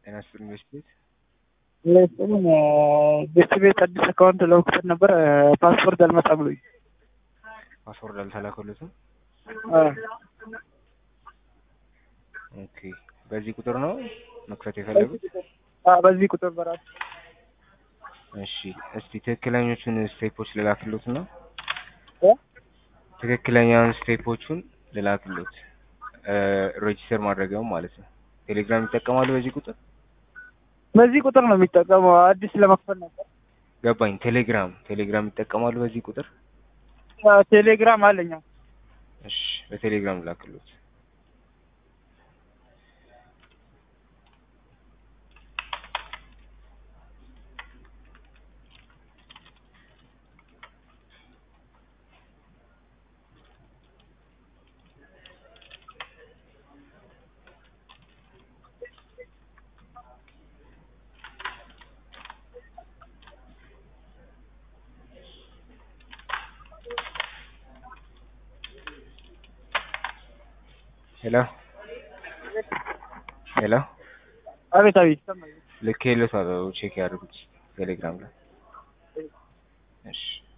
ጤና ይስጥልኝ ቤት ቤት ለስጥልኝ ቤት ቤት አዲስ አካውንት ለመክፈት ነበር ፓስፖርት አልመጣ ብሎኝ ፓስወርድ አልተላከሉትም። ኦኬ በዚህ ቁጥር ነው መክፈት የፈለጉት? በዚህ ቁጥር በራሱ እሺ እስቲ ትክክለኞቹን ስቴፖች ልላክሉት ነው እ? ትክክለኛውን ስቴፖቹን ልላክሉት ሬጂስተር ማድረጊያው ማለት ነው። ቴሌግራም ይጠቀማሉ በዚህ ቁጥር? በዚህ ቁጥር ነው የሚጠቀመው አዲስ ለመክፈት ነበር ገባኝ። ቴሌግራም ቴሌግራም ይጠቀማሉ በዚህ ቁጥር? ቴሌግራም አለኝ እሺ በቴሌግራም ላክሉት። ሄሎ ሄሎ አቤት አቤት ይሰማኛል። ልክ የለት ቼክ ያድርጉት ቴሌግራም ላይ እሺ